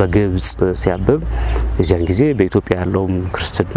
በግብጽ ሲያብብ የዚያን ጊዜ በኢትዮጵያ ያለውም ክርስትና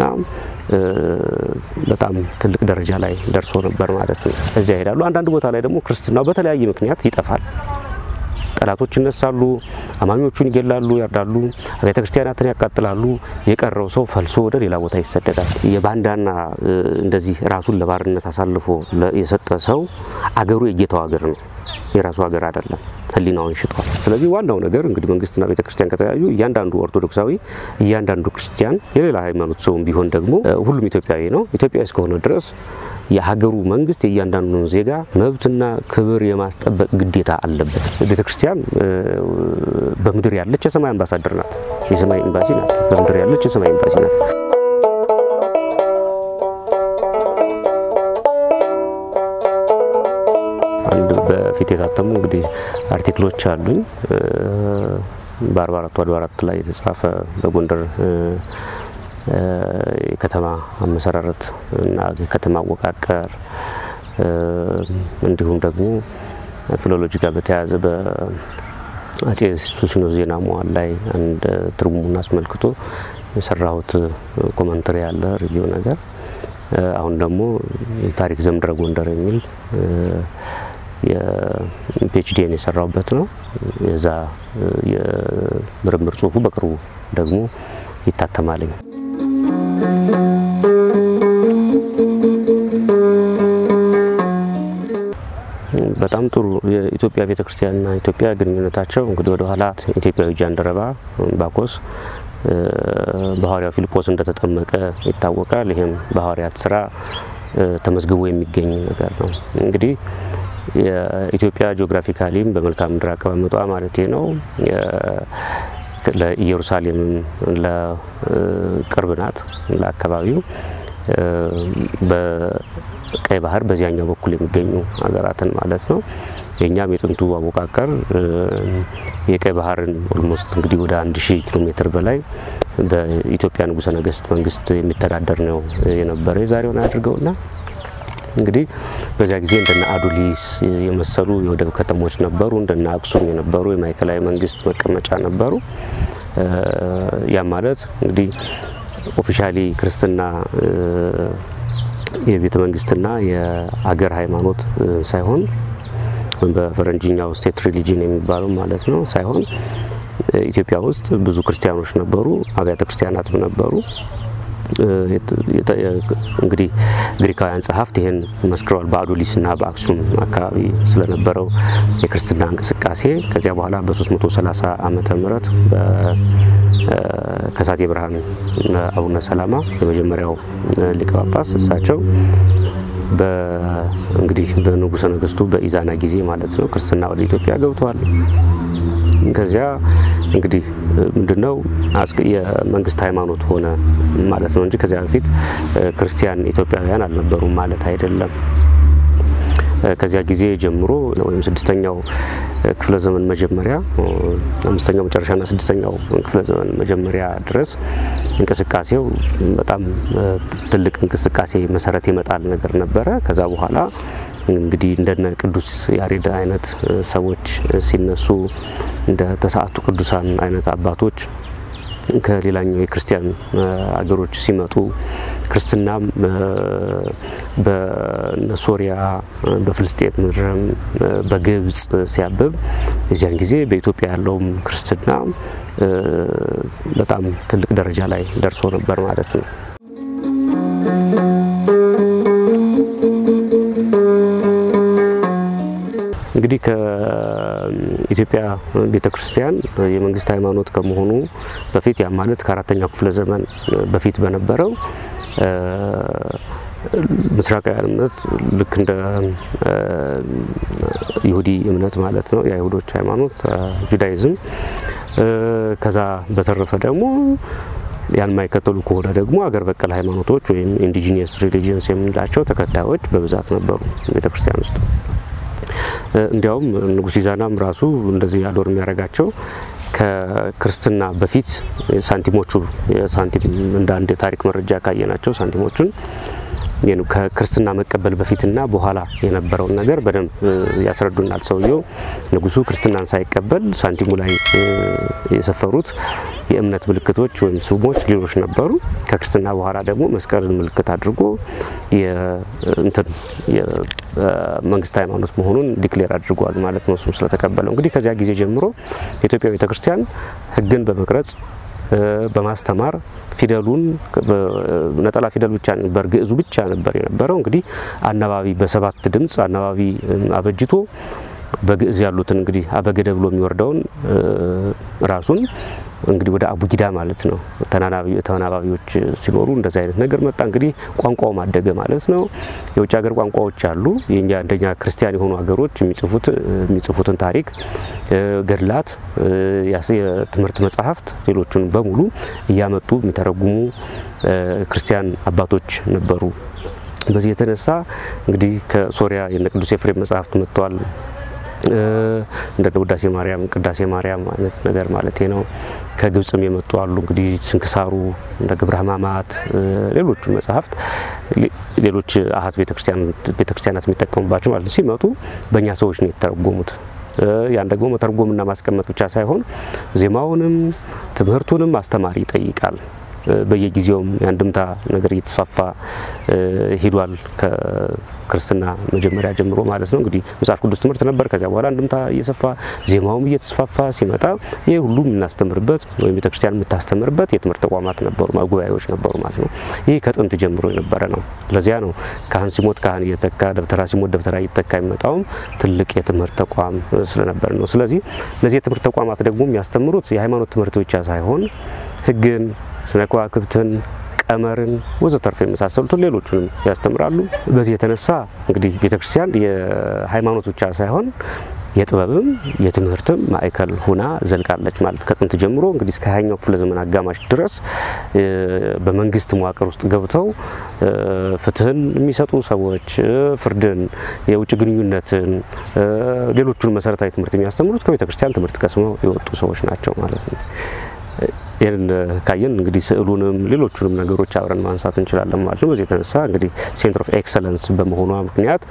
በጣም ትልቅ ደረጃ ላይ ደርሶ ነበር ማለት ነው። እዚያ ይሄዳሉ። አንዳንድ ቦታ ላይ ደግሞ ክርስትናው በተለያየ ምክንያት ይጠፋል። ጠላቶች ይነሳሉ፣ አማኞቹን ይገላሉ፣ ያርዳሉ፣ አብያተ ክርስቲያናትን ያቃጥላሉ። የቀረው ሰው ፈልሶ ወደ ሌላ ቦታ ይሰደዳል። የባንዳና እንደዚህ ራሱን ለባርነት አሳልፎ የሰጠ ሰው አገሩ የጌታው ሀገር ነው፣ የራሱ ሀገር አይደለም። ሕሊናውን ሽጧል። ስለዚህ ዋናው ነገር እንግዲህ መንግስትና ቤተ ክርስቲያን ከተለያዩ እያንዳንዱ ኦርቶዶክሳዊ፣ እያንዳንዱ ክርስቲያን፣ የሌላ ሃይማኖት ሰውም ቢሆን ደግሞ ሁሉም ኢትዮጵያዊ ነው። ኢትዮጵያዊ እስከሆነ ድረስ የሀገሩ መንግስት የእያንዳንዱን ዜጋ መብትና ክብር የማስጠበቅ ግዴታ አለበት። ቤተ ክርስቲያን በምድር ያለች የሰማይ አምባሳደር ናት፣ የሰማይ ኤምባሲ ናት። በምድር ያለች የሰማይ ኤምባሲ ናት። አንድ በፊት የታተሙ እንግዲህ አርቲክሎች አሉኝ በአርባ አራቱ አድባራት ላይ የተጻፈ በጎንደር የከተማ አመሰራረት እና የከተማ አወቃቀር እንዲሁም ደግሞ ፊሎሎጂ ጋር በተያያዘ በአጼ ሱስንዮስ ዜና መዋዕል ላይ አንድ ትርጉሙን አስመልክቶ የሰራሁት ኮመንተሪ ያለ ሪቪው ነገር አሁን ደግሞ ታሪክ ዘምድረ ጎንደር የሚል የፒኤችዲን የሰራሁበት ነው። የዛ የምርምር ጽሁፉ በቅርቡ ደግሞ ይታተማልኝ። በጣም ጥሩ። የኢትዮጵያ ቤተ ክርስቲያንና ኢትዮጵያ ግንኙነታቸው እንግዲህ ወደ ኋላ ኢትዮጵያዊ ጃንደረባ ባኮስ በሐዋርያው ፊልጶስ እንደተጠመቀ ይታወቃል። ይህም በሐዋርያት ስራ ተመዝግቦ የሚገኝ ነገር ነው። እንግዲህ የኢትዮጵያ ጂኦግራፊካሊም በመልክዓ ምድር አቀማመጧ ማለት ነው ለኢየሩሳሌምም ለቅርብ ናት ለአካባቢው በቀይ ባህር በዚያኛው በኩል የሚገኙ ሀገራትን ማለት ነው። የእኛም የጥንቱ አወቃቀር የቀይ ባህርን ኦልሞስት እንግዲህ ወደ አንድ ሺህ ኪሎ ሜትር በላይ በኢትዮጵያ ንጉሠ ነገሥት መንግስት የሚተዳደር ነው የነበረ የዛሬውን አድርገውና እንግዲህ በዚያ ጊዜ እንደነ አዱሊስ የመሰሉ የወደብ ከተሞች ነበሩ። እንደነ አክሱም የነበሩ የማዕከላዊ መንግስት መቀመጫ ነበሩ። ያም ማለት እንግዲህ ኦፊሻሊ ክርስትና የቤተ መንግስትና የአገር ሃይማኖት ሳይሆን ወይም በፈረንጅኛው ስቴት ሪሊጅን የሚባለው ማለት ነው ሳይሆን ኢትዮጵያ ውስጥ ብዙ ክርስቲያኖች ነበሩ፣ አብያተ ክርስቲያናትም ነበሩ። እንግዲህ ግሪካውያን ጸሐፍት ይህን መስክረዋል። በአዱሊስና በአክሱም አካባቢ ስለነበረው የክርስትና እንቅስቃሴ ከዚያ በኋላ በ330 ዓመተ ምህረት ከሳቴ ብርሃን አቡነ ሰላማ የመጀመሪያው ሊቀ ጳጳስ እሳቸው እንግዲህ በንጉሠ ነገሥቱ በኢዛና ጊዜ ማለት ነው ክርስትና ወደ ኢትዮጵያ ገብተዋል። ከዚያ እንግዲህ ምንድነው የመንግስት ሃይማኖት ሆነ ማለት ነው እንጂ ከዚያ በፊት ክርስቲያን ኢትዮጵያውያን አልነበሩም ማለት አይደለም። ከዚያ ጊዜ ጀምሮ ወይም ስድስተኛው ክፍለ ዘመን መጀመሪያ አምስተኛው መጨረሻና ስድስተኛው ክፍለ ዘመን መጀመሪያ ድረስ እንቅስቃሴው በጣም ትልቅ እንቅስቃሴ መሰረት የመጣል ነገር ነበረ። ከዛ በኋላ እንግዲህ እንደነ ቅዱስ ያሬድ አይነት ሰዎች ሲነሱ እንደ ተስዓቱ ቅዱሳን አይነት አባቶች ከሌላኛው የክርስቲያን አገሮች ሲመጡ ክርስትናም በሶሪያ በፍልስጤም ምድርም በግብጽ ሲያብብ የዚያን ጊዜ በኢትዮጵያ ያለውም ክርስትና በጣም ትልቅ ደረጃ ላይ ደርሶ ነበር ማለት ነው። እንግዲህ ከኢትዮጵያ ቤተ ክርስቲያን የመንግስት ሃይማኖት ከመሆኑ በፊት ያ ማለት ከአራተኛው ክፍለ ዘመን በፊት በነበረው ምስራቃውያን እምነት ልክ እንደ ይሁዲ እምነት ማለት ነው፣ የአይሁዶች ሃይማኖት ጁዳይዝም። ከዛ በተረፈ ደግሞ ያን የማይከተሉ ከሆነ ደግሞ አገር በቀል ሃይማኖቶች ወይም ኢንዲጂኒየስ ሪሊጂየንስ የምንላቸው ተከታዮች በብዛት ነበሩ ቤተክርስቲያን ውስጥ። እንዲያውም ንጉሥ ኢዛናም ራሱ እንደዚህ አዶር የሚያደርጋቸው ከክርስትና በፊት ሳንቲሞቹ ሳንቲም እንደ አንድ የታሪክ መረጃ ካየናቸው ሳንቲሞቹን ከክርስትና መቀበል በፊትና በኋላ የነበረውን ነገር በደንብ ያስረዱናል። ሰውየው ንጉሱ ክርስትናን ሳይቀበል ሳንቲሙ ላይ የሰፈሩት የእምነት ምልክቶች ወይም ስሞች ሌሎች ነበሩ። ከክርስትና በኋላ ደግሞ መስቀልን ምልክት አድርጎ እንትን የመንግስት ሃይማኖት መሆኑን ዲክሌር አድርጓል ማለት ነው። እሱም ስለተቀበለው እንግዲህ ከዚያ ጊዜ ጀምሮ የኢትዮጵያ ቤተክርስቲያን ሕግን በመቅረጽ በማስተማር ፊደሉን ነጠላ ፊደል ብቻ ነበር፣ ግዕዙ ብቻ ነበር የነበረው። እንግዲህ አናባቢ በሰባት ድምፅ አናባቢ አበጅቶ በግዕዝ ያሉትን እንግዲህ አበገደ ብሎ የሚወርደውን ራሱን እንግዲህ ወደ አቡጊዳ ማለት ነው። ተናባቢዎች ሲኖሩ እንደዚህ አይነት ነገር መጣ። እንግዲህ ቋንቋው ማደገ ማለት ነው። የውጭ ሀገር ቋንቋዎች አሉ። የኛ እንደኛ ክርስቲያን የሆኑ ሀገሮች የሚጽፉት የሚጽፉትን ታሪክ፣ ገድላት፣ የትምህርት መጽሐፍት፣ ሌሎቹን በሙሉ እያመጡ የሚተረጉሙ ክርስቲያን አባቶች ነበሩ። በዚህ የተነሳ እንግዲህ ከሶሪያ የነ ቅዱስ ኤፍሬም መጽሐፍት መጥተዋል። እንደ ውዳሴ ማርያም፣ ቅዳሴ ማርያም አይነት ነገር ማለት ነው። ከግብጽም የመጡ አሉ። እንግዲህ ስንክሳሩ እንደ ግብረ ሕማማት፣ ሌሎቹ መጽሐፍት ሌሎች አሀት ቤተክርስቲያናት የሚጠቀሙባቸው ማለት ነው ሲመጡ በእኛ ሰዎች ነው የተተረጎሙት። ያን ደግሞ መተርጎምና ማስቀመጥ ብቻ ሳይሆን ዜማውንም ትምህርቱንም አስተማሪ ይጠይቃል። በየጊዜውም የአንድምታ ነገር እየተስፋፋ ሂዷል። ከክርስትና መጀመሪያ ጀምሮ ማለት ነው። እንግዲህ መጽሐፍ ቅዱስ ትምህርት ነበር። ከዚያ በኋላ አንድምታ እየሰፋ ዜማውም እየተስፋፋ ሲመጣ ይህ ሁሉ የምናስተምርበት ወይም ቤተክርስቲያን የምታስተምርበት የትምህርት ተቋማት ነበሩ፣ ጉባኤዎች ነበሩ ማለት ነው። ይህ ከጥንት ጀምሮ የነበረ ነው። ለዚያ ነው ካህን ሲሞት ካህን እየተካ ደብተራ ሲሞት ደብተራ እየተካ የሚመጣውም ትልቅ የትምህርት ተቋም ስለነበር ነው። ስለዚህ እነዚህ የትምህርት ተቋማት ደግሞ የሚያስተምሩት የሃይማኖት ትምህርት ብቻ ሳይሆን ሕግን ስነ ከዋክብትን፣ ቀመርን ወዘተርፈ የመሳሰሉትን ሌሎቹንም ያስተምራሉ። በዚህ የተነሳ እንግዲህ ቤተክርስቲያን የሃይማኖት ብቻ ሳይሆን የጥበብም የትምህርትም ማዕከል ሁና ዘልቃለች ማለት ከጥንት ጀምሮ እንግዲህ እስከ ሀያኛው ክፍለ ዘመን አጋማሽ ድረስ በመንግስት መዋቅር ውስጥ ገብተው ፍትህን የሚሰጡ ሰዎች ፍርድን፣ የውጭ ግንኙነትን፣ ሌሎቹን መሰረታዊ ትምህርት የሚያስተምሩት ከቤተ ክርስቲያን ትምህርት ቀስመው የወጡ ሰዎች ናቸው ማለት ነው። ይህን ካየን እንግዲህ ስዕሉንም ሌሎቹንም ነገሮች አብረን ማንሳት እንችላለን ማለት ነው። በዚህ የተነሳ እንግዲህ ሴንተር ኦፍ ኤክሰለንስ በመሆኗ ምክንያት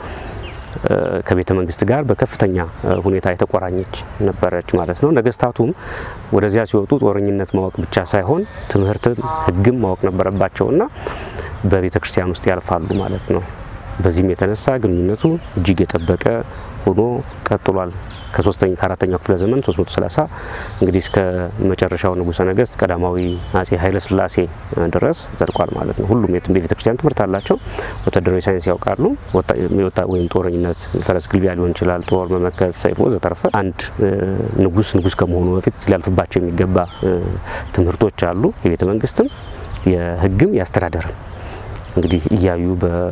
ከቤተ መንግስት ጋር በከፍተኛ ሁኔታ የተቆራኘች ነበረች ማለት ነው። ነገስታቱም ወደዚያ ሲወጡ ጦረኝነት ማወቅ ብቻ ሳይሆን ትምህርትም ሕግም ማወቅ ነበረባቸውና በቤተ ክርስቲያን ውስጥ ያልፋሉ ማለት ነው። በዚህም የተነሳ ግንኙነቱ እጅግ የጠበቀ ሆኖ ቀጥሏል። ከሶስተኛ ከአራተኛው ክፍለ ዘመን 330 እንግዲህ እስከ መጨረሻው ንጉሠ ነገስት ቀዳማዊ አጼ ኃይለ ሥላሴ ድረስ ዘልቋል ማለት ነው። ሁሉም የቤተ ክርስቲያን ትምህርት አላቸው። ወታደራዊ ሳይንስ ያውቃሉ። ወይም ጦረኝነት፣ ፈረስ ግልቢያ ሊሆን ይችላል፣ ጦር መመከት፣ ሰይፍ ወዘተረፈ። አንድ ንጉስ ንጉስ ከመሆኑ በፊት ሊያልፍባቸው የሚገባ ትምህርቶች አሉ። የቤተ መንግስትም የህግም የአስተዳደርም እንግዲህ እያዩ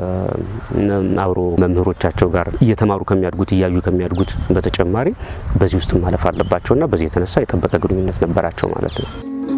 አብሮ መምህሮቻቸው ጋር እየተማሩ ከሚያድጉት እያዩ ከሚያድጉት በተጨማሪ በዚህ ውስጥ ማለፍ አለባቸውና በዚህ የተነሳ የጠበቀ ግንኙነት ነበራቸው ማለት ነው።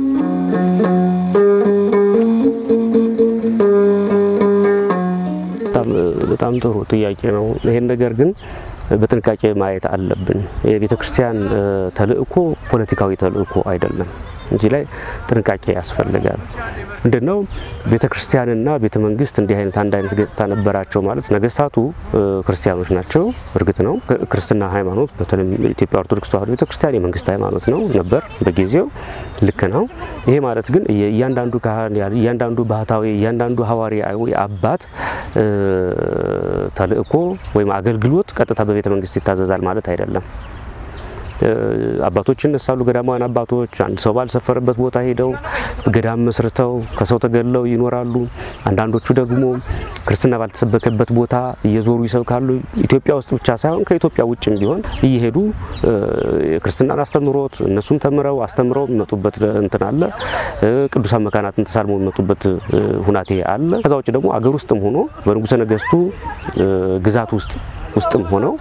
በጣም ጥሩ ጥያቄ ነው። ይሄን ነገር ግን በጥንቃቄ ማየት አለብን። የቤተ ክርስቲያን ተልእኮ ፖለቲካዊ ተልእኮ አይደለም። እዚህ ላይ ጥንቃቄ ያስፈልጋል። ምንድን ነው ቤተ ክርስቲያንና ቤተ መንግስት እንዲህ አይነት አንድ አይነት ገጽታ ነበራቸው ማለት ነገስታቱ ክርስቲያኖች ናቸው። እርግጥ ነው ክርስትና ሃይማኖት በተለይ ኢትዮጵያ ኦርቶዶክስ ተዋሕዶ ቤተ ክርስቲያን የመንግስት ሃይማኖት ነው ነበር በጊዜው ልክ ነው። ይሄ ማለት ግን እያንዳንዱ ካህን፣ እያንዳንዱ ባህታዊ፣ እያንዳንዱ ሐዋርያዊ አባት ተልእኮ ወይም አገልግሎት ቀጥታ በቤተ መንግስት ይታዘዛል ማለት አይደለም። አባቶች ይነሳሉ። ገዳማውያን አባቶች አንድ ሰው ባልሰፈረበት ቦታ ሄደው ገዳም መስርተው ከሰው ተገለው ይኖራሉ። አንዳንዶቹ ደግሞ ክርስትና ባልተሰበከበት ቦታ እየዞሩ ይሰብካሉ። ኢትዮጵያ ውስጥ ብቻ ሳይሆን ከኢትዮጵያ ውጭም ቢሆን እየሄዱ የክርስትናን አስተምሮት እነሱም ተምረው አስተምረው የሚመጡበት እንትን አለ። ቅዱሳን መካናትን ተሳልመው የሚመጡበት ሁናቴ አለ። ከዛ ውጭ ደግሞ አገር ውስጥም ሆኖ በንጉሠ ነገስቱ ግዛት ውስጥ ውስጥም ሆነው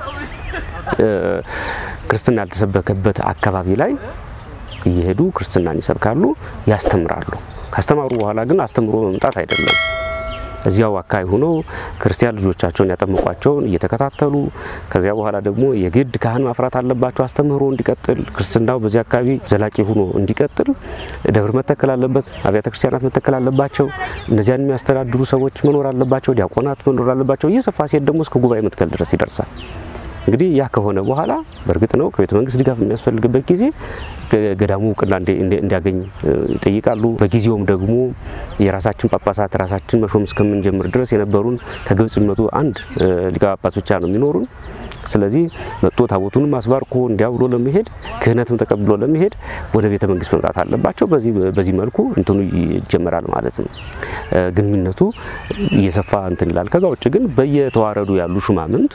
ክርስትና ያልተሰበከበት አካባቢ ላይ እየሄዱ ክርስትናን ይሰብካሉ፣ ያስተምራሉ። ካስተማሩ በኋላ ግን አስተምሮ መምጣት አይደለም። እዚያው አካባቢ ሆኖ ክርስቲያን ልጆቻቸውን ያጠምቋቸውን እየተከታተሉ ከዚያ በኋላ ደግሞ የግድ ካህን ማፍራት አለባቸው። አስተምህሮ እንዲቀጥል ክርስትናው በዚህ አካባቢ ዘላቂ ሆኖ እንዲቀጥል ደብር መተከል አለበት። አብያተ ክርስቲያናት መተከል አለባቸው። እነዚያን የሚያስተዳድሩ ሰዎች መኖር አለባቸው። ዲያቆናት መኖር አለባቸው። እየሰፋ ሲሄድ ደግሞ እስከ ጉባኤ መትከል ድረስ ይደርሳል። እንግዲህ ያ ከሆነ በኋላ በእርግጥ ነው ከቤተ መንግስት ድጋፍ የሚያስፈልግበት ጊዜ ገዳሙ እውቅና እንዲያገኝ ይጠይቃሉ። በጊዜውም ደግሞ የራሳችን ጳጳሳት ራሳችን መሾም እስከምንጀምር ድረስ የነበሩን ከግብጽ የሚመጡ አንድ ሊቀ ጳጳስ ብቻ ነው የሚኖሩን። ስለዚህ መጥቶ ታቦቱንም አስባርኮ እንዲያውሎ ለመሄድ ክህነትም ተቀብሎ ለመሄድ ወደ ቤተ መንግስት መምጣት አለባቸው። በዚህ መልኩ እንትኑ ይጀመራል ማለት ነው። ግንኙነቱ እየሰፋ እንትን ይላል። ከዛ ውጭ ግን በየተዋረዱ ያሉ ሹማምንት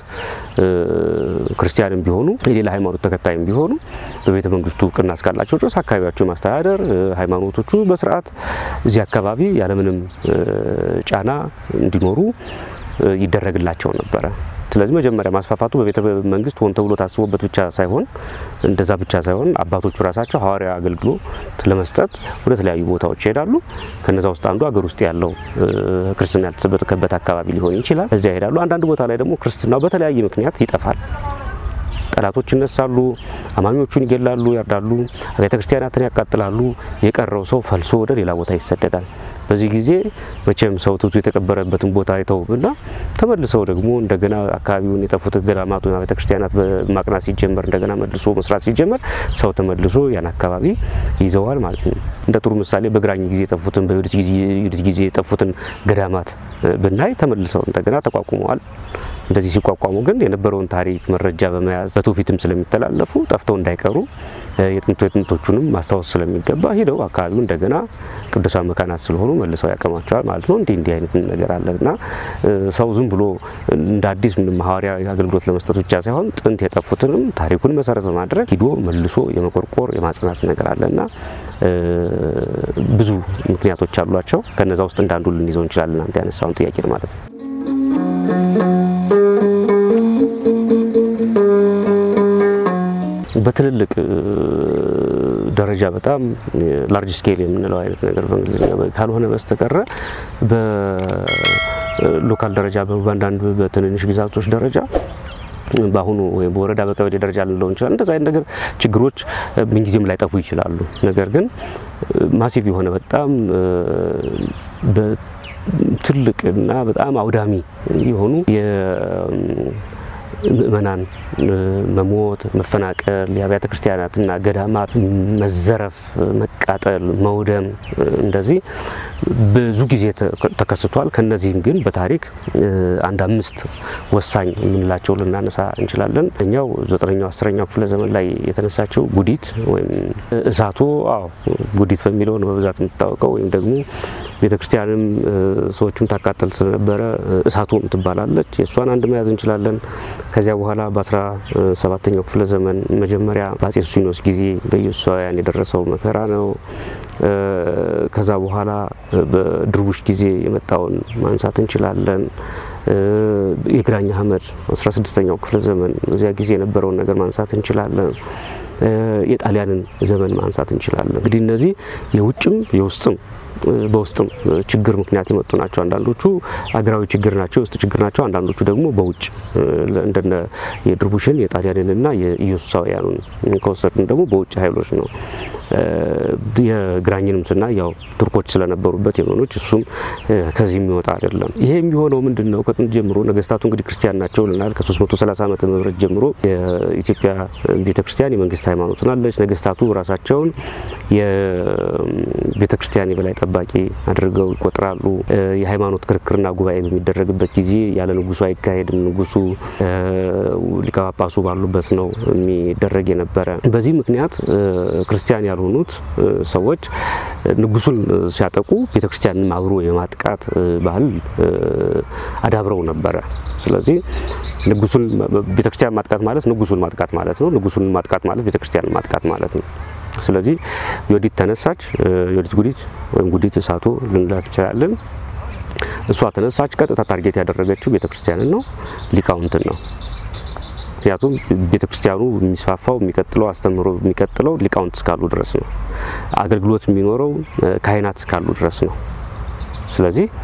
ክርስቲያንም ቢሆኑ የሌላ ሃይማኖት ተከታይም ቢሆኑ በቤተ መንግስቱ እውቅና እስካላቸው ድረስ አካባቢያቸው ማስተዳደር ሃይማኖቶቹ በስርዓት እዚህ አካባቢ ያለምንም ጫና እንዲኖሩ ይደረግላቸው ነበረ። ስለዚህ መጀመሪያ ማስፋፋቱ በቤተ መንግስት ሆን ተብሎ ታስቦበት ብቻ ሳይሆን እንደዛ ብቻ ሳይሆን አባቶቹ ራሳቸው ሐዋርያ አገልግሎት ለመስጠት ወደ ተለያዩ ቦታዎች ይሄዳሉ። ከነዛ ውስጥ አንዱ ሀገር ውስጥ ያለው ክርስትና ያልተሰበከበት አካባቢ ሊሆን ይችላል። እዚያ ይሄዳሉ። አንዳንድ ቦታ ላይ ደግሞ ክርስትናው በተለያየ ምክንያት ይጠፋል። ጠላቶች ይነሳሉ፣ አማኞቹን ይገላሉ፣ ያርዳሉ፣ አብያተ ክርስቲያናትን ያቃጥላሉ። የቀረው ሰው ፈልሶ ወደ ሌላ ቦታ ይሰደዳል። በዚህ ጊዜ መቼም ሰው ትቱ የተቀበረበትን ቦታ አይተውምና ተመልሰው ደግሞ እንደገና አካባቢውን የጠፉት ገዳማቱን ቤተ ክርስቲያናት ማቅናት ሲጀመር እንደገና መልሶ መስራት ሲጀመር ሰው ተመልሶ ያን አካባቢ ይዘዋል ማለት ነው። እንደ ጥሩ ምሳሌ በግራኝ ጊዜ የጠፉትን በዩዲት ጊዜ የጠፉትን ገዳማት ብናይ ተመልሰው እንደገና ተቋቁመዋል። እንደዚህ ሲቋቋሙ ግን የነበረውን ታሪክ መረጃ በመያዝ በትውፊትም ስለሚተላለፉ ጠፍተው እንዳይቀሩ የጥንቶ የጥንቶቹንም ማስታወስ ስለሚገባ ሂደው አካባቢው እንደገና ቅዱሳን መካናት ስለሆኑ መልሰው ያቀማቸዋል ማለት ነው። እንዲህ እንዲህ አይነት ነገር አለ እና ሰው ዝም ብሎ እንደ አዲስ ምንም ሐዋርያዊ አገልግሎት ለመስጠት ብቻ ሳይሆን ጥንት የጠፉትንም ታሪኩን መሰረት በማድረግ ሂዶ መልሶ የመቆርቆር የማጽናት ነገር አለ እና ብዙ ምክንያቶች አሏቸው። ከነዛ ውስጥ እንዳንዱ ልንይዘው እንችላለን። አንተ ያነሳውን ጥያቄ ማለት ነው። በትልልቅ ደረጃ በጣም ላርጅ ስኬል የምንለው አይነት ነገር በእንግሊዝኛ ካልሆነ በስተቀረ በሎካል ደረጃ በአንዳንድ በትንንሽ ግዛቶች ደረጃ በአሁኑ ወይም በወረዳ በቀበሌ ደረጃ ልንለው እንችላለን። እንደዚ አይነት ነገር ችግሮች ምንጊዜም ላይጠፉ ይችላሉ። ነገር ግን ማሲቭ የሆነ በጣም ትልቅ እና በጣም አውዳሚ የሆኑ ምእመናን መሞት፣ መፈናቀል፣ የአብያተ ክርስቲያናትና ገዳማት መዘረፍ፣ መቃጠል፣ መውደም እንደዚህ ብዙ ጊዜ ተከስቷል። ከነዚህም ግን በታሪክ አንድ አምስት ወሳኝ የምንላቸው ልናነሳ እንችላለን። እኛው ዘጠነኛው አስረኛው ክፍለ ዘመን ላይ የተነሳችው ጉዲት ወይም እሳቱ አዎ ጉዲት በሚለው ነው በብዛት የምትታወቀው ወይም ደግሞ ቤተ ክርስቲያንም ሰዎችም ታቃጠል ስለነበረ እሳቶም ትባላለች። የእሷን አንድ መያዝ እንችላለን። ከዚያ በኋላ በአስራ ሰባተኛው ክፍለ ዘመን መጀመሪያ በአጼ ሱሲኖስ ጊዜ በኢየሱሳውያን የደረሰው መከራ ነው። ከዛ በኋላ በድርቡሽ ጊዜ የመጣውን ማንሳት እንችላለን። የግራኝ አህመድ 16ኛው ክፍለ ዘመን በዚያ ጊዜ የነበረውን ነገር ማንሳት እንችላለን። የጣሊያንን ዘመን ማንሳት እንችላለን። እንግዲህ እነዚህ የውጭም የውስጥም በውስጥም ችግር ምክንያት የመጡ ናቸው። አንዳንዶቹ አገራዊ ችግር ናቸው፣ የውስጥ ችግር ናቸው። አንዳንዶቹ ደግሞ በውጭ እንደነ የድርቡሽን የጣሊያንንና የኢየሱሳውያኑን ከወሰድን ደግሞ በውጭ ኃይሎች ነው። የግራኝንም ስና ያው ቱርኮች ስለነበሩበት የመኖች እሱም ከዚህ የሚወጣ አይደለም። ይሄ የሚሆነው ምንድን ነው? ከጥንት ጀምሮ ነገስታቱ እንግዲህ ክርስቲያን ናቸው ልናል። ከ330 ዓመተ ምህረት ጀምሮ የኢትዮጵያ ቤተ ክርስቲያን የመንግስት ሃይማኖት ናለች። ነገስታቱ ራሳቸውን የቤተ ክርስቲያን የበላይ ጠባቂ አድርገው ይቆጥራሉ። የሃይማኖት ክርክርና ጉባኤ በሚደረግበት ጊዜ ያለ ንጉሱ አይካሄድም። ንጉሱ ሊቀ ጳጳሱ ባሉበት ነው የሚደረግ የነበረ። በዚህ ምክንያት ክርስቲያን ያልሆኑት ሰዎች ንጉሱን ሲያጠቁ ቤተ ክርስቲያንን አብሮ የማጥቃት ባህል አዳብረው ነበረ። ስለዚህ ንጉሱን ቤተ ክርስቲያን ማጥቃት ማለት ንጉሱን ማጥቃት ማለት ነው። ንጉሱን ማጥቃት ማለት ቤተ ክርስቲያንን ማጥቃት ማለት ነው። ስለዚህ ዮዲት ተነሳች። ዮዲት ጉዲት ወይም ጉዲት እሳቱ ልንላት እንችላለን። እሷ ተነሳች። ቀጥታ ታርጌት ያደረገችው ቤተ ክርስቲያንን ነው፣ ሊቃውንትን ነው። ምክንያቱም ቤተ ክርስቲያኑ የሚስፋፋው የሚቀጥለው አስተምህሮ የሚቀጥለው ሊቃውንት እስካሉ ድረስ ነው። አገልግሎት የሚኖረው ካህናት እስካሉ ድረስ ነው። ስለዚህ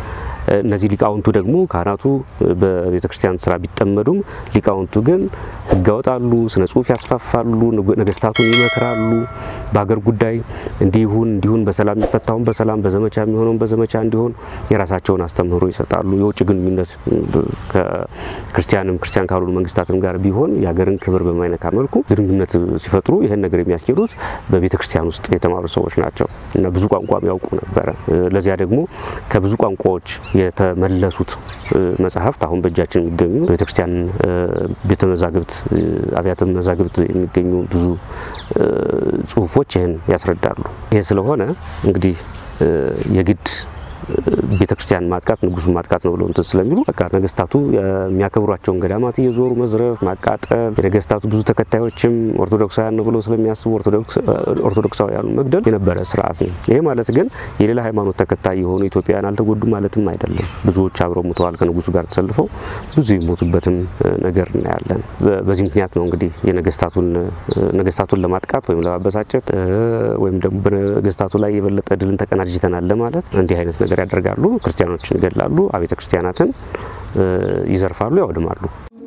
እነዚህ ሊቃውንቱ ደግሞ ካህናቱ በቤተ ክርስቲያን ስራ ቢጠመዱም ሊቃውንቱ ግን ሕግ ያወጣሉ፣ ስነ ጽሁፍ ያስፋፋሉ፣ ነገስታቱን ይመክራሉ። በሀገር ጉዳይ እንዲሁን እንዲሁን በሰላም የሚፈታውን በሰላም በዘመቻ የሚሆነውን በዘመቻ እንዲሆን የራሳቸውን አስተምህሮ ይሰጣሉ። የውጭ ግንኙነት ከክርስቲያንም ክርስቲያን ካልሆኑ መንግስታትም ጋር ቢሆን የሀገርን ክብር በማይነካ መልኩ ግንኙነት ሲፈጥሩ ይህን ነገር የሚያስኬዱት በቤተ ክርስቲያን ውስጥ የተማሩ ሰዎች ናቸው እና ብዙ ቋንቋም ያውቁ ነበረ። ለዚያ ደግሞ ከብዙ ቋንቋዎች የተመለሱት መጽሐፍት አሁን በእጃችን የሚገኙ ቤተ ክርስቲያን ቤተ መዛግብት አብያተ መዛግብት የሚገኙ ብዙ ጽሁፎች ይህን ያስረዳሉ። ይህ ስለሆነ እንግዲህ የግድ ቤተ ክርስቲያን ማጥቃት ንጉሱን ማጥቃት ነው ብለው እንትን ስለሚሉ በቃ ነገስታቱ የሚያከብሯቸውን ገዳማት እየዞሩ መዝረፍ፣ ማቃጠል የነገስታቱ ብዙ ተከታዮችም ኦርቶዶክሳውያን ነው ብለው ስለሚያስቡ ኦርቶዶክሳውያኑ መግደል የነበረ ስርዓት ነው። ይሄ ማለት ግን የሌላ ሃይማኖት ተከታይ የሆኑ ኢትዮጵያውያን አልተጎዱ ማለትም አይደለም። ብዙዎች አብረው ሙተዋል ከንጉሱ ጋር ተሰልፈው ብዙ የሞቱበትም ነገር እናያለን። በዚህ ምክንያት ነው እንግዲህ የነገስታቱን ነገስታቱን ለማጥቃት ወይም ለማበሳጨት ወይም ደግሞ በነገስታቱ ላይ የበለጠ ድልን ተቀናጅተናል ለማለት እንዲህ አይነት ነገር ያደርጋሉ። ክርስቲያኖችን ይገድላሉ፣ አብያተ ክርስቲያናትን ይዘርፋሉ፣ ያወድማሉ።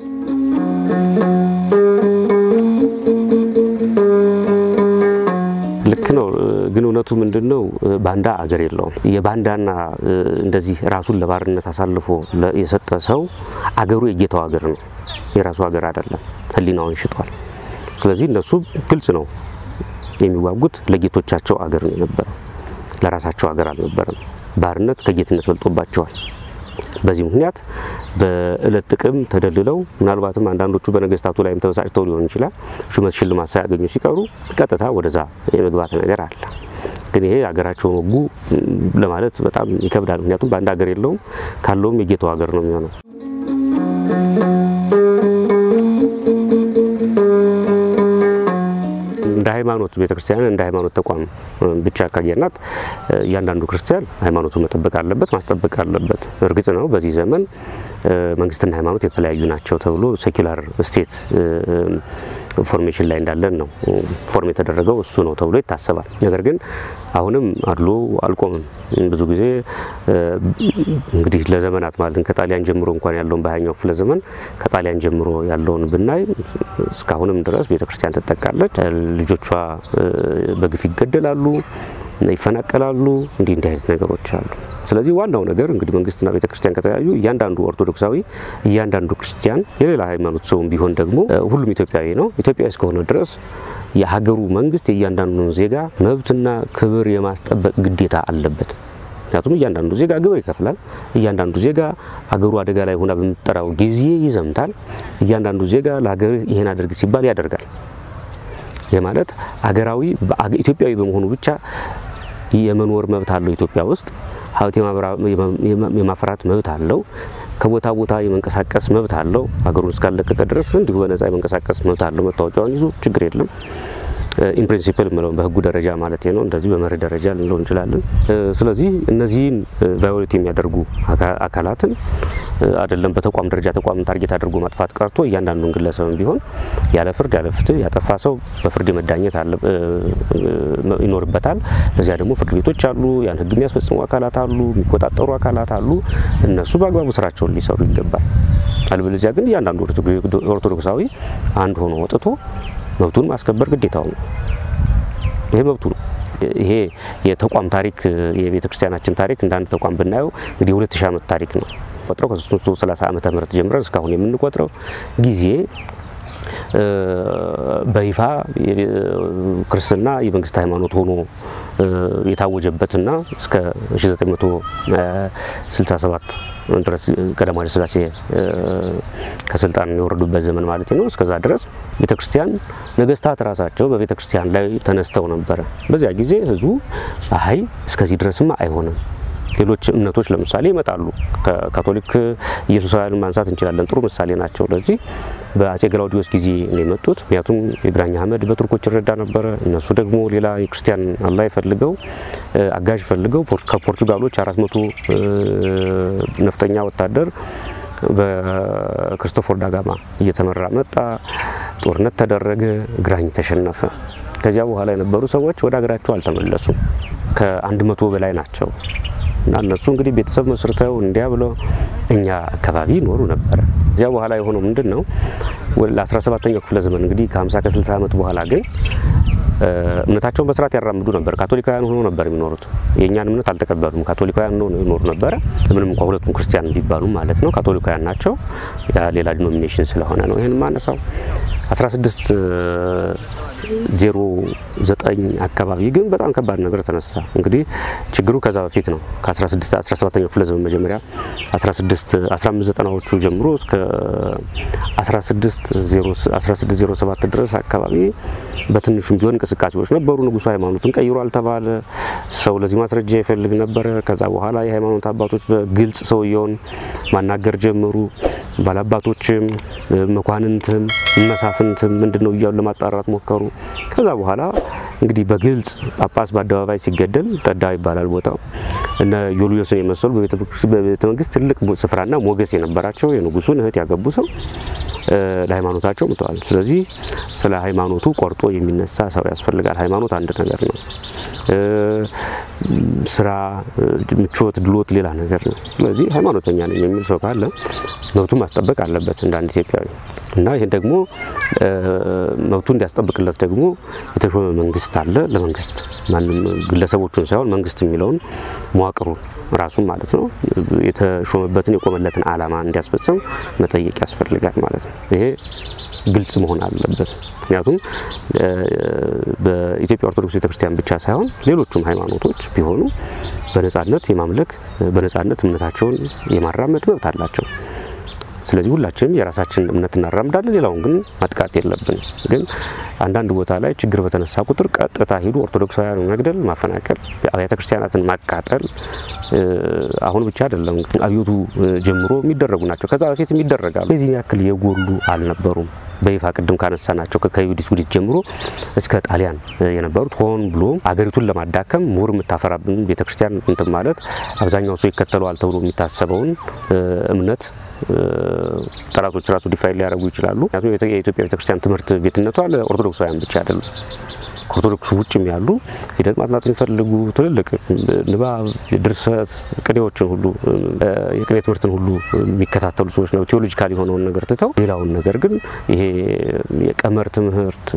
ልክ ነው። ግን እውነቱ ምንድን ነው? ባንዳ አገር የለውም። የባንዳና እንደዚህ ራሱን ለባርነት አሳልፎ የሰጠ ሰው አገሩ የጌታው አገር ነው፣ የራሱ ሀገር አይደለም። ሕሊናውን ሽጧል። ስለዚህ እነሱ ግልጽ ነው የሚዋጉት ለጌቶቻቸው አገር ነው የነበረው፣ ለራሳቸው ሀገር አልነበረም። ባርነት ከጌትነት በልጦባቸዋል። በዚህ ምክንያት በእለት ጥቅም ተደልለው ምናልባትም አንዳንዶቹ በነገስታቱ ላይም ተበሳጭተው ሊሆን ይችላል ሹመት ሽልማት ሳያገኙ ሲቀሩ ቀጥታ ወደዛ የመግባት ነገር አለ። ግን ይሄ ሀገራቸውን ወጉ ለማለት በጣም ይከብዳል። ምክንያቱም በአንድ ሀገር የለውም፣ ካለውም የጌታው ሀገር ነው የሚሆነው። እንደ ሃይማኖት ቤተክርስቲያን እንደ ሃይማኖት ተቋም ብቻ ካየናት እያንዳንዱ ክርስቲያን ሃይማኖቱን መጠበቅ አለበት፣ ማስጠበቅ አለበት። እርግጥ ነው በዚህ ዘመን መንግስትና ሃይማኖት የተለያዩ ናቸው ተብሎ ሴኩላር ስቴት ፎርሜሽን ላይ እንዳለን ነው ፎርም የተደረገው እሱ ነው ተብሎ ይታሰባል። ነገር ግን አሁንም አድሎ አልቆምም። ብዙ ጊዜ እንግዲህ ለዘመናት ማለት ከጣሊያን ጀምሮ እንኳን ያለውን በሀያኛው ክፍለ ዘመን ከጣሊያን ጀምሮ ያለውን ብናይ እስካሁንም ድረስ ቤተክርስቲያን ትጠቃለች። ልጆቿ በግፍ ይገደላሉ፣ ይፈናቀላሉ። እንዲህ እንዲህ አይነት ነገሮች አሉ። ስለዚህ ዋናው ነገር እንግዲህ መንግስትና ቤተ ክርስቲያን ከተለያዩ እያንዳንዱ ኦርቶዶክሳዊ እያንዳንዱ ክርስቲያን የሌላ ሃይማኖት ሰውም ቢሆን ደግሞ ሁሉም ኢትዮጵያዊ ነው። ኢትዮጵያዊ እስከሆነ ድረስ የሀገሩ መንግስት የእያንዳንዱን ዜጋ መብትና ክብር የማስጠበቅ ግዴታ አለበት። ምክንያቱም እያንዳንዱ ዜጋ ግብር ይከፍላል። እያንዳንዱ ዜጋ ሀገሩ አደጋ ላይ ሆና በምትጠራው ጊዜ ይዘምታል። እያንዳንዱ ዜጋ ለሀገር ይሄን አድርግ ሲባል ያደርጋል። ይህ ማለት ሀገራዊ ኢትዮጵያዊ በመሆኑ ብቻ የመኖር መብት አለው። ኢትዮጵያ ውስጥ ሀብት የማፍራት መብት አለው። ከቦታ ቦታ የመንቀሳቀስ መብት አለው። ሀገሩን እስካለቀቀ ድረስ እንዲሁ በነጻ የመንቀሳቀስ መብት አለው። መታወቂያውን ይዞ ችግር የለም። ኢን ፕሪንሲፕል ምለው በህጉ ደረጃ ማለት ነው። እንደዚህ በመርህ ደረጃ ልንለው እንችላለን። ስለዚህ እነዚህን ቫዮሌት የሚያደርጉ አካላትን አይደለም በተቋም ደረጃ ተቋምን ታርጌት አድርጎ ማጥፋት ቀርቶ እያንዳንዱን ግለሰብም ቢሆን ያለ ፍርድ ያለ ፍትህ ያጠፋ ሰው በፍርድ መዳኘት ይኖርበታል። ለዚያ ደግሞ ፍርድ ቤቶች አሉ፣ ያን ህግ የሚያስፈጽሙ አካላት አሉ፣ የሚቆጣጠሩ አካላት አሉ። እነሱ በአግባቡ ስራቸውን ሊሰሩ ይገባል። አልበለዚያ ግን እያንዳንዱ ኦርቶዶክሳዊ አንድ ሆኖ ወጥቶ መብቱን ማስከበር ግዴታው ነው። ይሄ መብቱ ነው። ይሄ የተቋም ታሪክ የቤተ ክርስቲያናችን ታሪክ እንደ አንድ ተቋም ብናየው እንግዲህ የሁለት ሺህ ዓመት ታሪክ ነው ቆጥረው ከ330 ዓመተ ምህረት ጀምረን እስካሁን የምንቆጥረው ጊዜ በይፋ ክርስትና የመንግስት ሃይማኖት ሆኖ የታወጀበትና እስከ 1967 ድረስ ቀዳማዊ ኃይለ ሥላሴ ከስልጣን የወረዱበት ዘመን ማለት ነው። እስከዛ ድረስ ቤተ ክርስቲያን ነገስታት ራሳቸው በቤተ ክርስቲያን ላይ ተነስተው ነበረ። በዚያ ጊዜ ህዝቡ አይ እስከዚህ ድረስማ አይሆንም ሌሎች እምነቶች ለምሳሌ ይመጣሉ። ከካቶሊክ ኢየሱሳውያንን ማንሳት እንችላለን። ጥሩ ምሳሌ ናቸው። ለዚህ በአጼ ገላውዲዮስ ጊዜ ነው የመጡት። ምክንያቱም የግራኝ አህመድ በቱርኮች ይረዳ ነበረ። እነሱ ደግሞ ሌላ የክርስቲያን አላይ ፈልገው አጋዥ ፈልገው ከፖርቹጋሎች አራት መቶ ነፍጠኛ ወታደር በክርስቶፎር ዳጋማ እየተመራ መጣ። ጦርነት ተደረገ። ግራኝ ተሸነፈ። ከዚያ በኋላ የነበሩ ሰዎች ወደ ሀገራቸው አልተመለሱም። ከአንድ መቶ በላይ ናቸው እና እነሱ እንግዲህ ቤተሰብ መስርተው እንዲያ ብለው እኛ አካባቢ ይኖሩ ነበረ። እዚያ በኋላ የሆነው ምንድን ነው? ለ17ኛው ክፍለ ዘመን እንግዲህ ከ50 ከ60 ዓመት በኋላ ግን እምነታቸውን በስርዓት ያራምዱ ነበር። ካቶሊካውያን ሆኖ ነበር የሚኖሩት። የእኛን እምነት አልተቀበሉም። ካቶሊካውያን ሆኖ ይኖሩ ነበረ። ምንም እንኳ ሁለቱም ክርስቲያን ቢባሉ ማለት ነው። ካቶሊካውያን ናቸው። ያ ሌላ ዲኖሚኔሽን ስለሆነ ነው ይህን ማነሳው። 16 ዜሮ ዘጠኝ አካባቢ ግን በጣም ከባድ ነገር ተነሳ። እንግዲህ ችግሩ ከዛ በፊት ነው። ከ16 17ኛው ክፍለ ዘመን መጀመሪያ 16 1590ዎቹ ጀምሮ እስከ 1607 ድረስ አካባቢ በትንሹም ቢሆን እንቅስቃሴዎች ነበሩ። ንጉሱ ሃይማኖትን ቀይሯል ተባለ። ሰው ለዚህ ማስረጃ ይፈልግ ነበረ። ከዛ በኋላ የሃይማኖት አባቶች በግልጽ ሰውየውን ማናገር ጀመሩ። ባላባቶችም መኳንንትም መሳፍንትም ምንድን ነው እያሉ ለማጣራት ሞከሩ። ከዛ በኋላ እንግዲህ በግልጽ ጳጳስ በአደባባይ ሲገደል ጠዳ ይባላል ቦታው እነ ዮልዮስን የመሰሉ በቤተ መንግስት ትልቅ ስፍራና ሞገስ የነበራቸው የንጉሱን እህት ያገቡ ሰው ለሃይማኖታቸው ምተዋል። ስለዚህ ስለ ሃይማኖቱ ቆርጦ የሚነሳ ሰው ያስፈልጋል። ሃይማኖት አንድ ነገር ነው። ስራ፣ ምቾት፣ ድሎት ሌላ ነገር ነው። ስለዚህ ሃይማኖተኛ ነኝ የሚል ሰው ካለ መብቱን ማስጠበቅ አለበት እንደ አንድ ኢትዮጵያዊ እና ይህን ደግሞ መብቱ እንዲያስጠብቅለት ደግሞ የተሾመ መንግስት አለ። ለመንግስት ማንም ግለሰቦቹን ሳይሆን መንግስት የሚለውን መዋቅሩን ራሱን ማለት ነው የተሾመበትን የቆመለትን ዓላማ እንዲያስፈጽም መጠየቅ ያስፈልጋል ማለት ነው። ይሄ ግልጽ መሆን አለበት። ምክንያቱም በኢትዮጵያ ኦርቶዶክስ ቤተክርስቲያን ብቻ ሳይሆን ሌሎቹም ሃይማኖቶች ቢሆኑ በነጻነት የማምለክ በነጻነት እምነታቸውን የማራመድ መብት አላቸው። ስለዚህ ሁላችንም የራሳችን እምነት እናራምዳለን። ሌላውን ግን ማጥቃት የለብን። ግን አንዳንድ ቦታ ላይ ችግር በተነሳ ቁጥር ቀጥታ ሂዱ ኦርቶዶክሳውያን መግደል፣ ማፈናቀል፣ አብያተ ክርስቲያናትን ማቃጠል አሁን ብቻ አይደለም አብዮቱ ጀምሮ የሚደረጉ ናቸው። ከዛ በፊት የሚደረጋሉ። የዚህን ያክል የጎሉ አልነበሩም። በይፋ ቅድም ካነሳ ናቸው ከዩዲት ውዲት ጀምሮ እስከ ጣሊያን የነበሩት ሆን ብሎ አገሪቱን ለማዳከም ምሁር የምታፈራብን ቤተክርስቲያን እንትን ማለት አብዛኛው ሰው ይከተለዋል ተብሎ የሚታሰበውን እምነት ጠላቶች ራሱ ዲፋይን ሊያደርጉ ይችላሉ። ምክንያቱም የኢትዮጵያ ቤተክርስቲያን ትምህርት ቤትነቷ ለኦርቶዶክሳውያን ብቻ አይደለም። ከኦርቶዶክስ ውጭም ያሉ ሂደት ማጥናት የሚፈልጉ ትልልቅ ንባብ፣ ድርሰት፣ ቅኔዎችን ሁሉ የቅኔ ትምህርትን ሁሉ የሚከታተሉ ሰዎች ነው። ቴዎሎጂካል የሆነውን ነገር ትተው ሌላውን ነገር ግን ይሄ የቀመር ትምህርት፣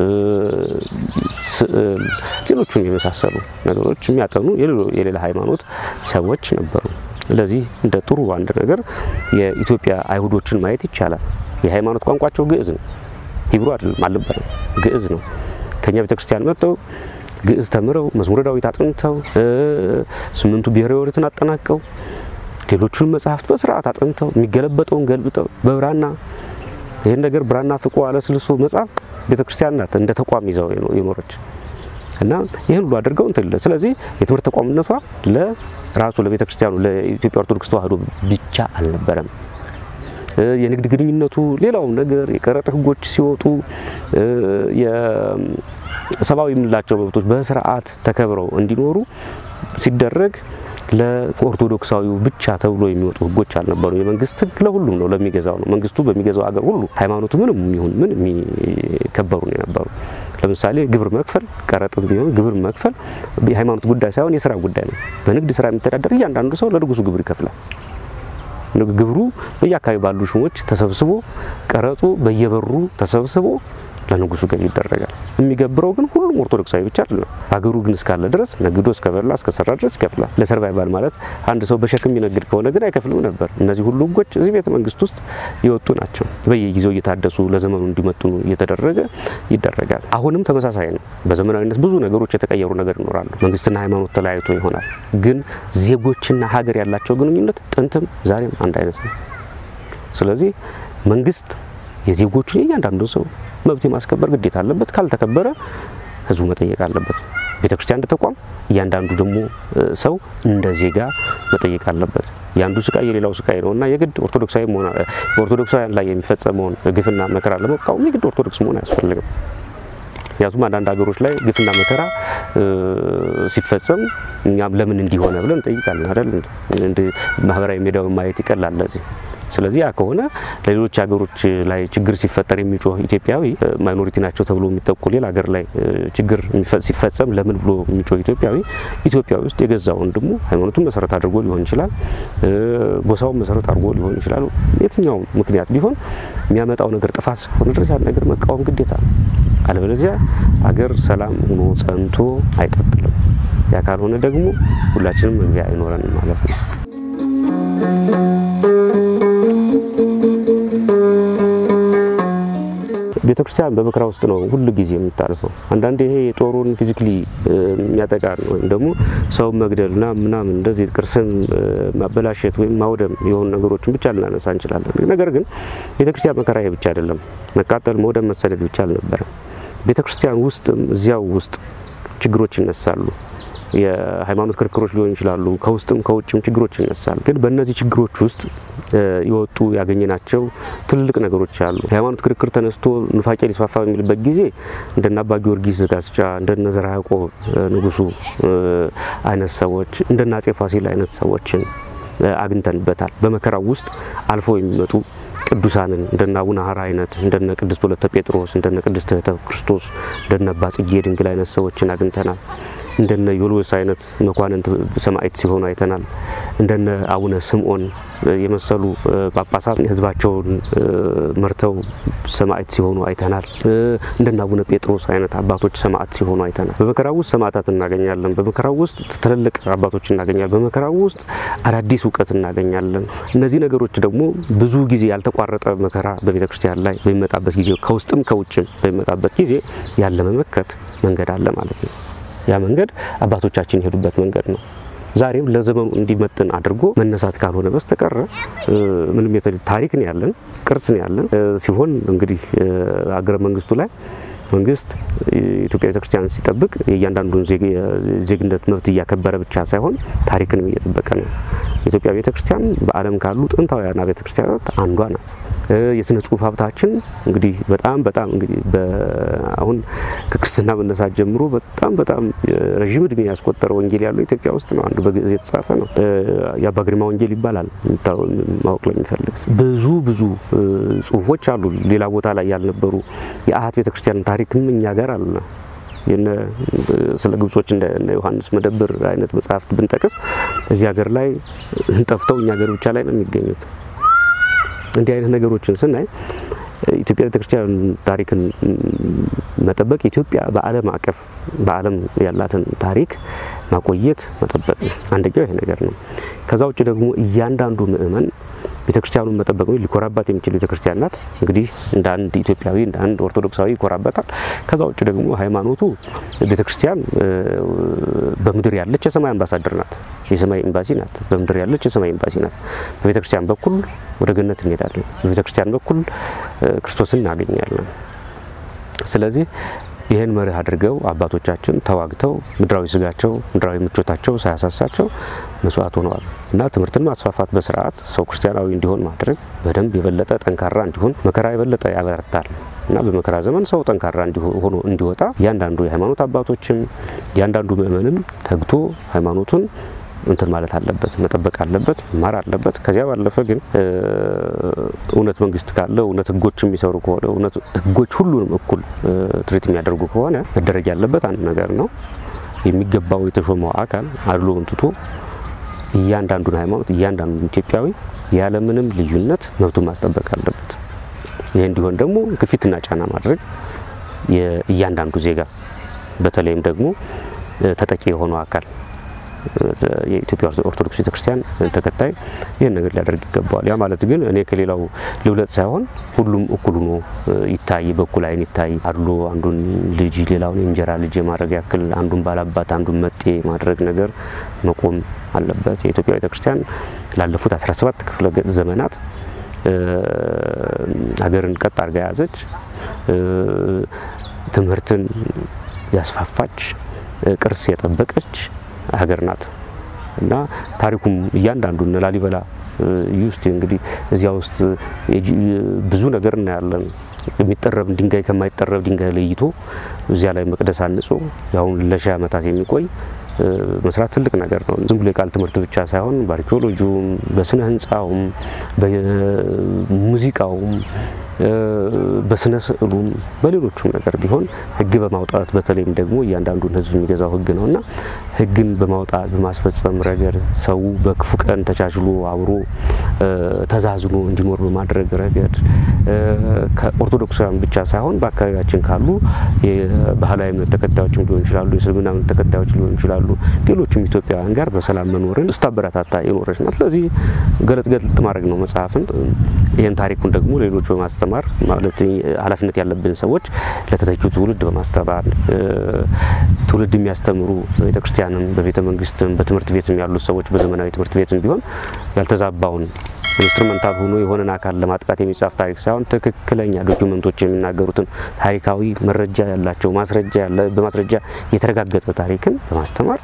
ስዕል፣ ሌሎቹን የመሳሰሉ ነገሮች የሚያጠኑ የሌላ ሃይማኖት ሰዎች ነበሩ። ስለዚህ እንደ ጥሩ አንድ ነገር የኢትዮጵያ አይሁዶችን ማየት ይቻላል። የሃይማኖት ቋንቋቸው ግዕዝ ነው። ሂብሩ አይደለም አልነበረም፣ ግዕዝ ነው። ከኛ ቤተክርስቲያን መጥተው ግዕዝ ተምረው መዝሙረ ዳዊት አጥንተው ስምንቱ ብሔረ ኦሪትን አጠናቀው ሌሎቹን መጽሐፍት በስርዓት አጥንተው የሚገለበጠውን ገልብጠው በብራና ይህን ነገር ብራና ፍቆ አለስልሶ መጽሐፍ ቤተክርስቲያን ናት እንደ ተቋም ይዘው የኖረች እና ይህን ሁሉ አድርገው እንትን ስለዚህ የትምህርት ተቋምነቷ ለራሱ ለቤተ ክርስቲያኑ ለኢትዮጵያ ኦርቶዶክስ ተዋሕዶ ብቻ አልነበረም። የንግድ ግንኙነቱ፣ ሌላውም ነገር የቀረጥ ሕጎች ሲወጡ የሰብአዊ የምንላቸው መብቶች በስርዓት ተከብረው እንዲኖሩ ሲደረግ ለኦርቶዶክሳዊው ብቻ ተብሎ የሚወጡ ህጎች አልነበሩ። የመንግስት ህግ ለሁሉም ነው፣ ለሚገዛው ነው። መንግስቱ በሚገዛው ሀገር ሁሉ ሃይማኖቱ ምንም ይሁን ምን የሚከበሩ ነው የነበሩ። ለምሳሌ ግብር መክፈል፣ ቀረጥም ቢሆን ግብር መክፈል የሃይማኖት ጉዳይ ሳይሆን የስራ ጉዳይ ነው። በንግድ ስራ የሚተዳደር እያንዳንዱ ሰው ለንጉሱ ግብር ይከፍላል። ግብሩ በየአካባቢ ባሉ ሹሞች ተሰብስቦ ቀረጡ በየበሩ ተሰብስቦ ለንጉሱ ገቢ ይደረጋል። የሚገብረው ግን ሁሉም ኦርቶዶክሳዊ ብቻ አይደለም። ሀገሩ ግን እስካለ ድረስ ነግዶ እስከበላ እስከሰራ ድረስ ይከፍላል። ለሰርቫይቫል ማለት አንድ ሰው በሸክም የሚነግድ ከሆነ ግን አይከፍልም ነበር። እነዚህ ሁሉ ህጎች እዚህ ቤተ መንግስት ውስጥ የወጡ ናቸው። በየጊዜው እየታደሱ ለዘመኑ እንዲመጥኑ እየተደረገ ይደረጋል። አሁንም ተመሳሳይ ነው። በዘመናዊነት ብዙ ነገሮች የተቀየሩ ነገር ይኖራሉ። መንግስትና ሃይማኖት ተለያይቶ ይሆናል። ግን ዜጎችና ሀገር ያላቸው ግንኙነት ጥንትም ዛሬም አንድ አይነት ነው። ስለዚህ መንግስት የዜጎቹን የእያንዳንዱ ሰው መብት የማስከበር ግዴታ አለበት። ካልተከበረ ህዝቡ መጠየቅ አለበት። ቤተክርስቲያን እንደ ተቋም፣ እያንዳንዱ ደግሞ ሰው እንደ ዜጋ መጠየቅ አለበት። የአንዱ ስቃይ የሌላው ስቃይ ነው እና የግድ ኦርቶዶክሳዊ መሆን በኦርቶዶክሳውያን ላይ የሚፈጸመውን ግፍና መከራ ለመቃወም የግድ ኦርቶዶክስ መሆን አያስፈልግም። ምክንያቱም አንዳንድ ሀገሮች ላይ ግፍና መከራ ሲፈጸም እኛም ለምን እንዲሆነ ብለን እንጠይቃለን አይደል? ማህበራዊ ሚዲያውን ማየት ይቀላል ለዚህ ስለዚህ ያ ከሆነ ለሌሎች ሀገሮች ላይ ችግር ሲፈጠር የሚጮህ ኢትዮጵያዊ ማይኖሪቲ ናቸው ተብሎ የሚጠቁ ሌላ ሀገር ላይ ችግር ሲፈጸም ለምን ብሎ የሚጮህ ኢትዮጵያዊ ኢትዮጵያ ውስጥ የገዛ ወንድሙ ሃይማኖቱን መሰረት አድርጎ ሊሆን ይችላል፣ ጎሳውን መሰረት አድርጎ ሊሆን ይችላል። የትኛውም ምክንያት ቢሆን የሚያመጣው ነገር ጥፋት እስከሆነ ድረስ ያን ነገር መቃወም ግዴታ ነው። አለበለዚያ አገር ሰላም ሆኖ ጸንቶ አይቀጥልም። ያ ካልሆነ ደግሞ ሁላችንም መግቢያ አይኖረንም ማለት ነው። ቤተ ክርስቲያን በመከራ ውስጥ ነው ሁሉ ጊዜ የምታልፈው። አንዳንዴ ይሄ ጦሩን ፊዚክሊ የሚያጠቃ ወይም ደግሞ ሰው መግደልና ምናምን እንደዚህ ቅርስን ማበላሸት ወይም ማውደም የሆኑ ነገሮችን ብቻ ልናነሳ እንችላለን። ነገር ግን ቤተ ክርስቲያን መከራ ይሄ ብቻ አይደለም። መቃጠል፣ መውደም፣ መሰደድ ብቻ አልነበረም። ቤተ ክርስቲያን ውስጥም እዚያው ውስጥ ችግሮች ይነሳሉ። የሃይማኖት ክርክሮች ሊሆኑ ይችላሉ። ከውስጥም ከውጭም ችግሮች ይነሳሉ። ግን በእነዚህ ችግሮች ውስጥ የወጡ ያገኘናቸው ትልልቅ ነገሮች አሉ። የሃይማኖት ክርክር ተነስቶ ኑፋቄ ሊስፋፋ በሚልበት ጊዜ እንደነ አባ ጊዮርጊስ ዘጋስጫ፣ እንደነ ዘርዓ ያዕቆብ ንጉሱ አይነት ሰዎች፣ እንደነ አጼ ፋሲል አይነት ሰዎችን አግኝተንበታል። በመከራው ውስጥ አልፈው የሚመጡ ቅዱሳንን እንደነ አቡነ ሀራ አይነት እንደነ ቅድስት ወለተ ጴጥሮስ እንደነ ቅድስት እህተ ክርስቶስ እንደነ አባ ጽጌ ድንግል አይነት ሰዎችን አግኝተናል። እንደነ ዮልዮስ አይነት መኳንንት ሰማዕት ሲሆኑ አይተናል። እንደነ አቡነ ስምዖን የመሰሉ ጳጳሳት ሕዝባቸውን መርተው ሰማዕት ሲሆኑ አይተናል። እንደነ አቡነ ጴጥሮስ አይነት አባቶች ሰማዕት ሲሆኑ አይተናል። በመከራው ውስጥ ሰማዕታት እናገኛለን። በመከራው ውስጥ ትልልቅ አባቶች እናገኛለን። በመከራው ውስጥ አዳዲስ እውቀት እናገኛለን። እነዚህ ነገሮች ደግሞ ብዙ ጊዜ ያልተቋረጠ መከራ በቤተ ክርስቲያን ላይ በሚመጣበት ጊዜ ከውስጥም ከውጭም በሚመጣበት ጊዜ ያለ መመከት መንገድ አለ ማለት ነው። ያ መንገድ አባቶቻችን የሄዱበት መንገድ ነው። ዛሬም ለዘመኑ እንዲመጥን አድርጎ መነሳት ካልሆነ በስተቀረ ምንም ታሪክ ነው ያለን፣ ቅርስ ነው ያለን ሲሆን እንግዲህ አገረ መንግስቱ ላይ መንግስት የኢትዮጵያ ቤተክርስቲያን ሲጠብቅ የእያንዳንዱን ዜግነት መብት እያከበረ ብቻ ሳይሆን ታሪክንም እየጠበቀ ነው። የኢትዮጵያ ቤተክርስቲያን በዓለም ካሉ ጥንታውያን ቤተክርስቲያናት አንዷ ናት። የስነ ጽሁፍ ሀብታችን እንግዲህ በጣም በጣም እንግዲህ አሁን ከክርስትና መነሳት ጀምሮ በጣም በጣም ረዥም እድሜ ያስቆጠረ ወንጌል ያለው ኢትዮጵያ ውስጥ ነው። አንዱ በግዕዝ የተጻፈ ነው። የአባ ግርማ ወንጌል ይባላል። ማወቅ ለሚፈልግ ብዙ ብዙ ጽሁፎች አሉ ሌላ ቦታ ላይ ያልነበሩ የአሃት ቤተክርስቲያን ታሪክም እኛ ጋር አለ። ስለ ግብጾች እንደ ዮሐንስ መደብር አይነት መጽሐፍት ብንጠቅስ እዚህ ሀገር ላይ ጠፍተው እኛ ሀገር ብቻ ላይ ነው የሚገኙት። እንዲህ አይነት ነገሮችን ስናይ ኢትዮጵያ ቤተክርስቲያን ታሪክን መጠበቅ ኢትዮጵያ በዓለም አቀፍ በዓለም ያላትን ታሪክ ማቆየት መጠበቅ ነው። አንደኛው ይሄ ነገር ነው። ከዛ ውጭ ደግሞ እያንዳንዱ ምእመን ቤተክርስቲያኑን መጠበቅ ነው ሊኮራባት የሚችል ቤተክርስቲያን ናት። እንግዲህ እንደ አንድ ኢትዮጵያዊ እንደ አንድ ኦርቶዶክሳዊ ይኮራበታል። ከዛ ውጭ ደግሞ ሃይማኖቱ ቤተክርስቲያን በምድር ያለች የሰማይ አምባሳደር ናት፣ የሰማይ ኤምባሲ ናት። በምድር ያለች የሰማይ ኤምባሲ ናት። በቤተክርስቲያን በኩል ወደ ገነት እንሄዳለን፣ በቤተክርስቲያን በኩል ክርስቶስን እናገኛለን። ስለዚህ ይህን መርህ አድርገው አባቶቻችን ተዋግተው ምድራዊ ስጋቸው ምድራዊ ምቾታቸው ሳያሳሳቸው መስዋዕት ሆነዋል እና ትምህርትን ማስፋፋት በስርዓት ሰው ክርስቲያናዊ እንዲሆን ማድረግ በደንብ የበለጠ ጠንካራ እንዲሆን መከራ የበለጠ ያበረታል እና በመከራ ዘመን ሰው ጠንካራ ሆኖ እንዲወጣ እያንዳንዱ የሃይማኖት አባቶችም እያንዳንዱ ምእመንም ተግቶ ሃይማኖቱን እንትን ማለት አለበት፣ መጠበቅ አለበት፣ መማር አለበት። ከዚያ ባለፈ ግን እውነት መንግስት ካለ እውነት ህጎች የሚሰሩ ከሆነ እውነት ህጎች ሁሉንም እኩል ትሪት የሚያደርጉ ከሆነ መደረግ ያለበት አንድ ነገር ነው። የሚገባው የተሾመው አካል አድሎውን ትቶ እያንዳንዱን ሃይማኖት እያንዳንዱን ኢትዮጵያዊ ያለምንም ልዩነት መብቱን ማስጠበቅ አለበት። ይህ እንዲሆን ደግሞ ግፊትና ጫና ማድረግ የእያንዳንዱ ዜጋ በተለይም ደግሞ ተጠቂ የሆነው አካል የኢትዮጵያ ኦርቶዶክስ ቤተክርስቲያን ተከታይ ይህን ነገር ሊያደርግ ይገባዋል። ያ ማለት ግን እኔ ከሌላው ልብለጥ ሳይሆን ሁሉም እኩል ሆኖ ይታይ፣ በኩል አይን ይታይ። አድሎ አንዱን ልጅ ሌላውን የእንጀራ ልጅ የማድረግ ያክል አንዱን ባላባት አንዱን መጤ ማድረግ ነገር መቆም አለበት። የኢትዮጵያ ቤተክርስቲያን ላለፉት 17 ክፍለ ዘመናት ሀገርን ቀጥ አድርጋ የያዘች ትምህርትን ያስፋፋች ቅርስ የጠበቀች ሀገር ናት እና ታሪኩም እያንዳንዱ እነ ላሊበላ ውስጥ እንግዲህ እዚያ ውስጥ ብዙ ነገር እናያለን። የሚጠረብ ድንጋይ ከማይጠረብ ድንጋይ ለይቶ እዚያ ላይ መቅደስ አንጾ ያሁን ለሺህ ዓመታት የሚቆይ መስራት ትልቅ ነገር ነው። ዝም ብሎ የቃል ትምህርት ብቻ ሳይሆን በአርኪኦሎጂውም፣ በስነ ህንፃውም፣ በሙዚቃውም በስነ ስዕሉም በሌሎቹም ነገር ቢሆን ህግ በማውጣት በተለይም ደግሞ እያንዳንዱን ህዝብ የሚገዛው ህግ ነው እና ህግን በማውጣት በማስፈጸም ረገድ ሰው በክፉ ቀን ተቻችሎ አብሮ ተዛዝኖ እንዲኖር በማድረግ ረገድ ከኦርቶዶክሳውያን ብቻ ሳይሆን በአካባቢያችን ካሉ የባህላዊ እምነት ተከታዮችም ሊሆን ይችላሉ፣ የእስልምና እምነት ተከታዮች ሊሆን ይችላሉ፣ ሌሎችም ኢትዮጵያውያን ጋር በሰላም መኖርን ስታበረታታ የኖረች ናት። ስለዚህ ገለጥ ገለጥ ማድረግ ነው መጽሐፍን። ይህን ታሪኩን ደግሞ ሌሎች በማስተማር ማለት ኃላፊነት ያለብን ሰዎች ለተተኪው ትውልድ በማስተማር ትውልድ የሚያስተምሩ ቤተክርስቲያንም በቤተ መንግስትም በትምህርት ቤትም ያሉት ሰዎች በዘመናዊ ትምህርት ቤትም ቢሆን ያልተዛባውን ኢንስትሩመንታል ሆኖ የሆነን አካል ለማጥቃት የሚጻፍ ታሪክ ሳይሆን ትክክለኛ ዶኪመንቶች የሚናገሩትን ታሪካዊ መረጃ ያላቸው ማስረጃ በማስረጃ የተረጋገጠ ታሪክን በማስተማር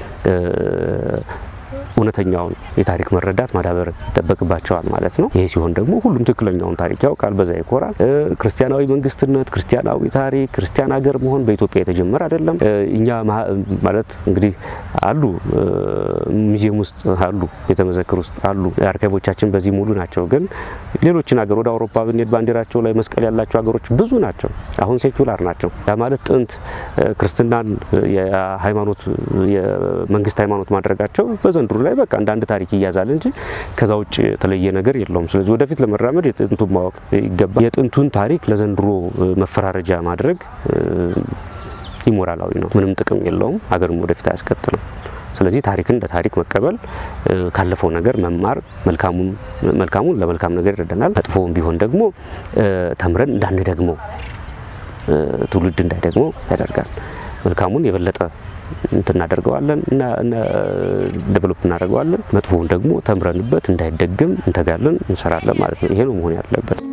እውነተኛውን የታሪክ መረዳት ማዳበር ይጠበቅባቸዋል ማለት ነው። ይህ ሲሆን ደግሞ ሁሉም ትክክለኛውን ታሪክ ያውቃል፣ በዛ ይኮራል። ክርስቲያናዊ መንግስትነት፣ ክርስቲያናዊ ታሪክ፣ ክርስቲያን ሀገር መሆን በኢትዮጵያ የተጀመረ አይደለም። እኛ ማለት እንግዲህ አሉ ሙዚየም ውስጥ አሉ፣ ቤተመዘክር ውስጥ አሉ፣ አርካይቦቻችን በዚህ ሙሉ ናቸው። ግን ሌሎችን ሀገር ወደ አውሮፓ ብንሄድ ባንዲራቸው ላይ መስቀል ያላቸው ሀገሮች ብዙ ናቸው። አሁን ሴኩላር ናቸው። ያ ማለት ጥንት ክርስትናን የሃይማኖት የመንግስት ሃይማኖት ማድረጋቸው በዘንድሮ ላይ በቃ እንደ አንድ ታሪክ ይያዛል እንጂ ከዛ ውጭ የተለየ ነገር የለውም። ስለዚህ ወደፊት ለመራመድ የጥንቱን ማወቅ ይገባል። የጥንቱን ታሪክ ለዘንድሮ መፈራረጃ ማድረግ ኢሞራላዊ ነው፣ ምንም ጥቅም የለውም፣ ሀገርም ወደፊት አያስቀጥልም። ስለዚህ ታሪክን እንደ ታሪክ መቀበል፣ ካለፈው ነገር መማር፣ መልካሙን ለመልካም ነገር ይረዳናል፣ መጥፎውን ቢሆን ደግሞ ተምረን እንዳንደግመው ትውልድ እንዳይደግመው ያደርጋል። መልካሙን የበለጠ እንትን እናደርገዋለን እና ዴቨሎፕ እናደርገዋለን። መጥፎውን ደግሞ ተምረንበት እንዳይደግም እንተጋለን፣ እንሰራለን ማለት ነው። ይሄ ነው መሆን ያለበት።